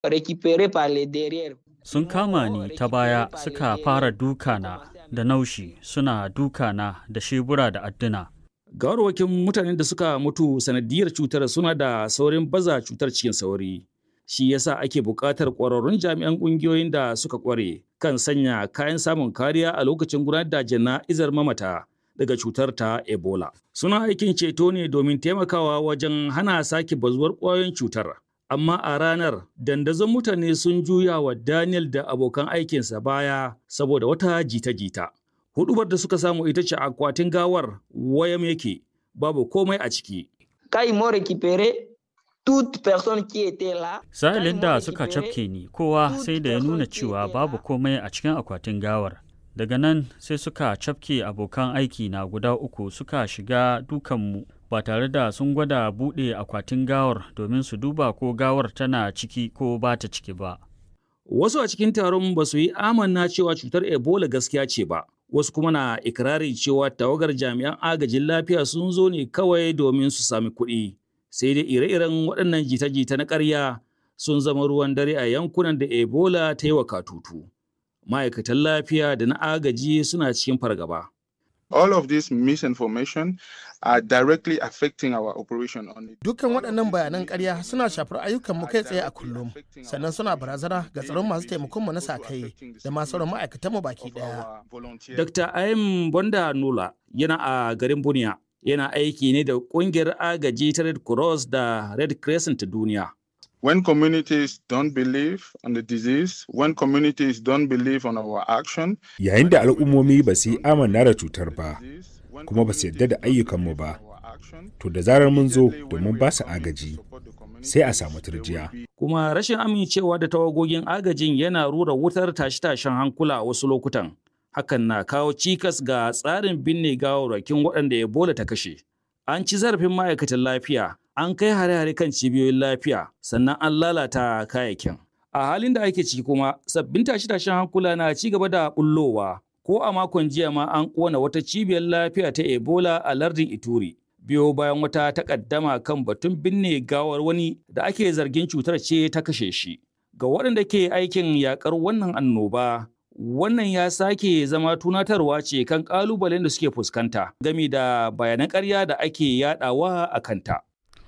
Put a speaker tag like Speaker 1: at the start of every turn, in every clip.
Speaker 1: récupéré par les derrière.
Speaker 2: Sun kama ni ta baya suka fara dukana da naushi suna dukana da shebura da adduna.
Speaker 3: Gawarwakin mutanen da suka mutu sanadiyar cutar suna da saurin baza cutar cikin sauri. Shi yasa ake buƙatar ƙwararrun jami'an ƙungiyoyin da suka ƙware kan sanya kayan samun kariya a lokacin gudanar da jana'izar mamata daga cutar ta Ebola. Suna aikin ceto ne domin taimakawa wajen hana sake bazuwar ƙwayoyin cutar. Amma a ranar, dandazon mutane sun juya wa Daniel da abokan aikinsa baya saboda wata jita-jita. Hudubar da suka samu ita ce akwatin gawar wayam yake, babu komai a ciki.
Speaker 1: Quand ils m'ont récupéré, toute personne qui était là.
Speaker 2: Sa'ilin da suka cafke ni, kowa sai da ya nuna cewa babu komai a cikin akwatin gawar. Daga nan sai suka cafke abokan aiki na guda uku suka shiga dukanmu ba tare da sun gwada buɗe akwatin gawar domin su duba ko gawar tana ciki ko ba ta ciki ba.
Speaker 3: Wasu a cikin taron ba su yi amanna cewa cutar Ebola gaskiya ce ba. Wasu kuma na ikirarin cewa tawagar jami'an agajin lafiya sun zo ne kawai domin su sami kuɗi. Sai dai ire-iren waɗannan jita-jita na ƙarya sun zama ruwan dare a yankunan da Ebola ta yi wa katutu. Ma'aikatan lafiya da na agaji suna cikin fargaba.
Speaker 4: All of this misinformation are directly affecting our operation on it.
Speaker 5: Dukkan waɗannan bayanan ƙarya suna shafar ayyukanmu kai tsaye a kullum, sannan suna barazana ga tsaron masu taimakonmu na sa-kai da masu sauran ma'aikatanmu baki ɗaya.
Speaker 3: Dr. Ayim Bonda Nula yana a garin Buniya. Yana aiki ne da ƙungiyar agaji ta Red Cross da Red Crescent ta duniya.
Speaker 4: When communities don't believe on the disease, when communities don't believe on our action,
Speaker 6: Yayin da al'ummomi ba su yi amanna da cutar ba, kuma ba su yarda da ayyukanmu ba, to da zarar mun zo domin ba su agaji, sai a samu turjiya.
Speaker 3: Kuma rashin amincewa da tawagogin agajin yana rura wutar tashe-tashen hankula a wasu lokutan. Hakan na kawo cikas ga tsarin binne gawarwakin waɗanda Ebola ta kashe. An ci zarafin ma'aikatan lafiya, an kai hare-hare kan cibiyoyin lafiya, sannan an lalata kayayyakin. A halin da ake ciki kuma, sabbin tashe-tashen hankula na ci gaba da bullowa. Ko a makon jiya ma an ƙona wata cibiyar lafiya ta Ebola a lardin Ituri. Biyo bayan wata takaddama kan batun binne gawar wani da ake zargin cutar ce ta kashe shi. Ga waɗanda ke aikin yakar wannan annoba, wannan ya sake zama tunatarwa ce kan ƙalubalen da suke fuskanta game da bayanan ƙarya da ake yadawa a kanta.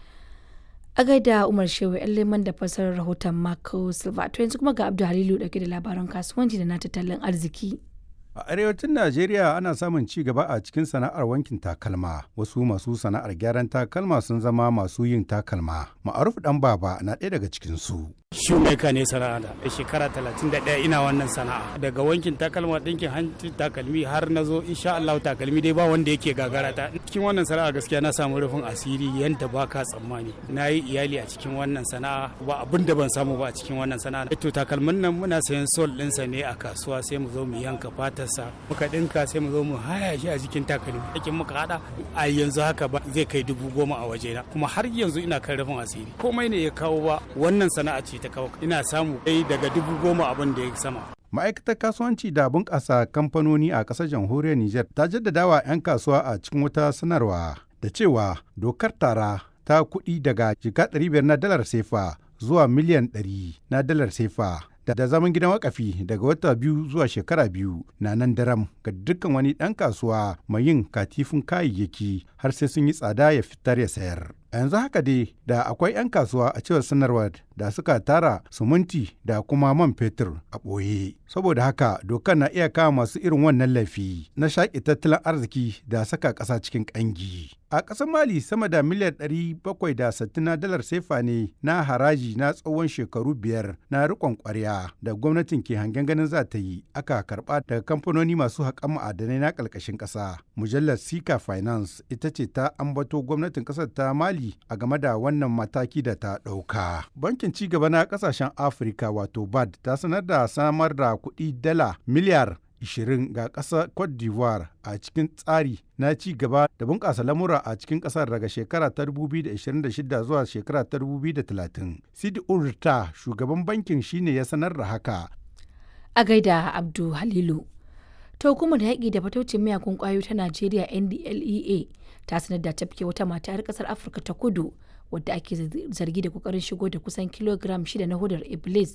Speaker 7: A gaida Umar Shehu ‘yan leman da fasarar rahoton Marco Silva. To yanzu kuma ga Abdul Halilu dauke da labaran kasuwanci da na tattalin arziki.
Speaker 8: A arewacin Najeriya ana samun ci gaba a cikin sana'ar wankin takalma. Wasu masu sana'ar gyaran takalma sun zama masu yin takalma. Ma'aruf dan baba na ɗaya daga cikin su.
Speaker 9: shoemaker ne sana'a da shekara 31 ina wannan sana'a daga wankin takalma ɗinkin hanci takalmi har na zo insha Allah takalmi dai ba wanda yake gagara ta cikin wannan sana'a gaskiya na samu rufin asiri yanda ba ka tsammani na yi iyali a cikin wannan sana'a ba abin da ban samu ba a cikin wannan sana'a to takalmin nan muna sayan sol ɗinsa ne a kasuwa sai mu zo mu yanka fatarsa muka ɗinka sai mu zo mu haya shi a jikin takalmi aikin muka hada a yanzu haka ba zai kai dubu goma a wajena kuma har yanzu ina kan rufin asiri komai ne ya kawo ba wannan sana'a ce ta kawo ina samu kai daga dubu goma abin da ya sama
Speaker 8: Ma'aikatar kasuwanci da bunƙasa kamfanoni a ƙasar jamhuriyar Nijar ta jaddadawa 'yan kasuwa a cikin wata sanarwa da cewa dokar tara ta kuɗi daga jika 500 na dalar sefa zuwa miliyan 100 na dalar sefa da zaman gidan wakafi daga wata biyu zuwa shekara biyu na nan daram ga dukkan wani ɗan kasuwa mai yin katifin kayayyaki har sai sun yi tsada ya fitar ya sayar. A yanzu haka dai da akwai 'yan kasuwa a cewar sanarwar da suka tara sumunti da kuma man fetur a ɓoye. Saboda haka dokar na iya kama masu irin wannan laifi na shaƙi tattalin arziki da saka ƙasa cikin ƙangi. A ƙasar Mali sama da miliyar 760 na dalar sefa ne na haraji na tsawon shekaru biyar na riƙon ƙwarya da gwamnatin ke hangen ganin za ta yi aka karɓa daga kamfanoni masu haƙan ma'adanai na ƙarƙashin ƙasa. Mujallar Sika Finance ita ce ta ambato gwamnatin ƙasar ta Mali a game da wannan mataki da ta ɗauka. Bankin ci gaba na ƙasashen Afirka wato BAD ta sanar da samar da kuɗi dala miliyar 20 ga ƙasar Cote d'Ivoire a cikin tsari na ci gaba da bunƙasa lamura a cikin ƙasar daga shekara ta 2026 zuwa shekara ta 2030. Sidi Urta shugaban bankin shine ya sanar da haka.
Speaker 7: A gaida Abdu Halilu. Ta hukumar yaƙi da fataucin miyakun ƙwayoyi ta Najeriya NDLEA ta sanar da tafke wata mata 'yar ƙasar Afirka ta kudu wadda ake zargi da kokarin shigo da kusan kilogram shida na hudar iblis